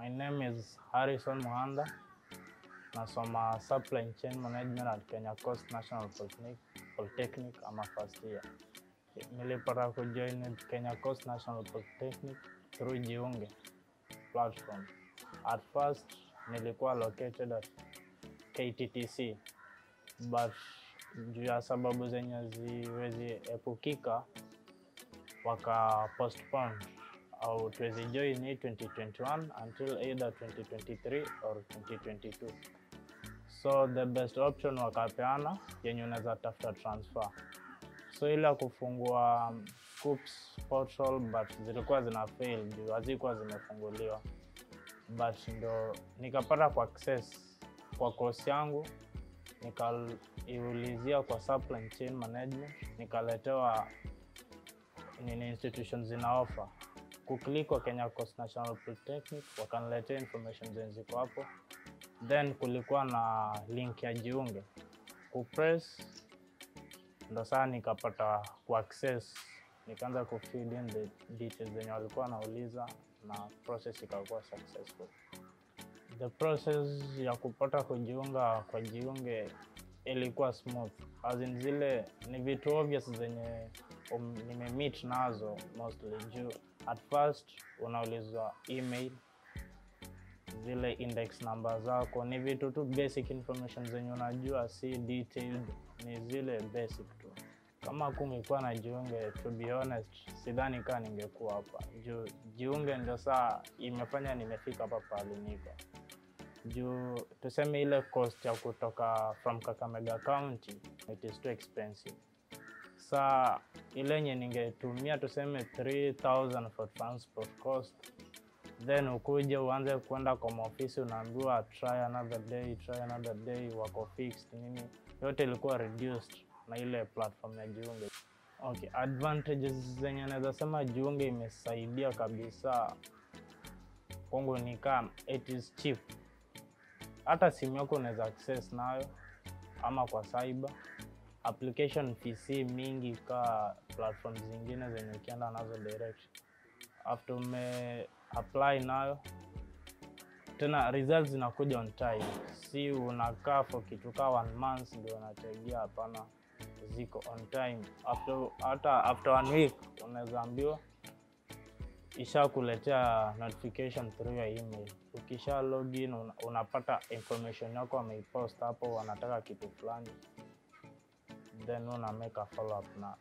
My name is Harrison Muhanda. Nasoma Supply Chain Management at Kenya Coast National Polytechnic, Polytechnic ama first year. Nilipata kujoin Kenya Coast National Polytechnic through Jiunge platform. At first nilikuwa located at KTTC but juu ya sababu zenye ziwezi epukika waka postpone au tuwezi join hii 2021 until either 2023 or 2022 so the best option wakapeana yenye unaweza tafuta transfer so ile ya kufungua um, Scoops portal but zilikuwa zina fail juu hazikuwa zimefunguliwa but ndo nikapata kwa access kwa course yangu nikaiulizia kwa supply chain management nikaletewa nini institutions zina offer kuklik kwa Kenya Coast National Polytechnic wakaniletea information zenye ziko hapo, then kulikuwa na link ya jiunge kupress, ndo saa nikapata kuaccess, nikaanza kufill in the details zenye walikuwa wanauliza na process ikakuwa successful. The process ya kupata kujiunga kwa jiunge ilikuwa smooth, as in zile ni vitu obvious zenye um, nimemeet nazo mostly juu at first unaulizwa email zile index number zako ni vitu tu basic information zenye unajua si detailed ni zile basic tu kama kungekuwa na jiunge to be honest sidhani kaa ningekuwa hapa juu jiunge ndio saa imefanya nimefika hapa pahali niko juu tuseme ile cost ya kutoka from kakamega county it is too expensive saa ile yenye ningetumia tuseme 3000 for transport cost then ukuje uanze kwenda kwa maofisi unaambiwa try another day try another day wako fixed nini yote ilikuwa reduced na ile platform ya jiunge okay advantages zenye naweza sema jiunge imesaidia kabisa kwangu ni kama it is cheap hata simu yako unaweza access nayo ama kwa cyber application PC mingi ka platform zingine zenye ukienda nazo direct after ume apply nayo tena results zinakuja on time, si unakaa for kitu ka one month ndio unategea. Hapana, ziko on time. After hata after one week unaweza ambiwa ishakuletea notification through your email. Ukisha login una, unapata information yako wameipost hapo, wanataka kitu fulani then una make a follow up na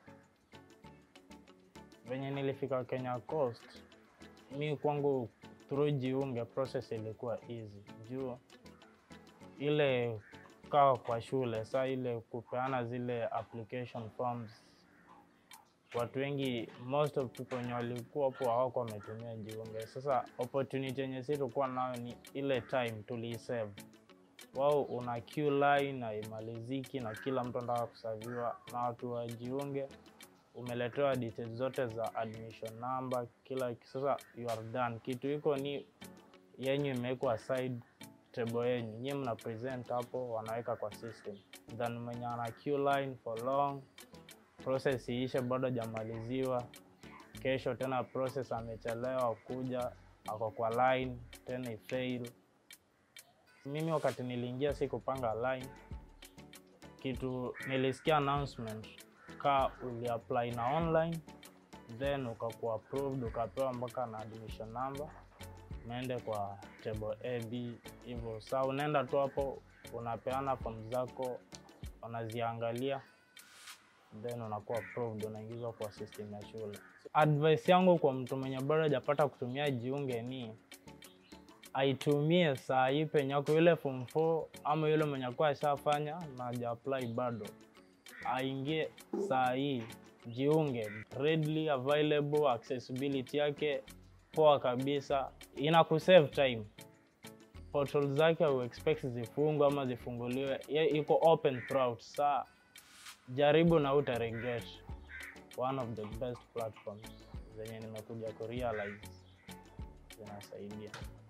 venye nilifika Kenya Coast, mi kwangu through jiunge process ilikuwa easy juu ile kaa kwa shule saa ile kupeana zile application forms, watu wengi most of people wenye walikuwa hapo hawako wametumia jiunge. Sasa opportunity yenye si tulikuwa nayo ni ile time tuliisave wao una queue line na imaliziki na kila mtu anataka kusaviwa na watu wajiunge, umeletewa details zote za admission number kila. Sasa you are done, kitu iko ni yenyu imewekwa side table yenyu, nyie mna present hapo, wanaweka kwa system, then mwenye ana queue line for long, process iishe, bado hajamaliziwa, kesho tena process amechelewa kuja, ako kwa line tena ifail mimi wakati niliingia si kupanga line kitu, nilisikia announcement ka uliapply na online then ukakuwa approved ukapewa mpaka na admission number, unaende kwa table AB hivyo. Saa unaenda tu hapo unapeana form zako, wanaziangalia then unakuwa approved, unaingizwa kwa system ya shule. Advice yangu kwa mtu mwenye bado hajapata kutumia jiunge ni aitumie saa hii penye ako yule form 4 ama yule mwenye akuwa ashafanya na haja apply bado, aingie saa hii jiunge, readily available, accessibility yake poa kabisa, ina kusave time. Portal zake au expect zifungwe ama zifunguliwe, iko open throughout. Saa jaribu na uta regret. One of the best platforms zenye nimekuja kurealize zinasaidia.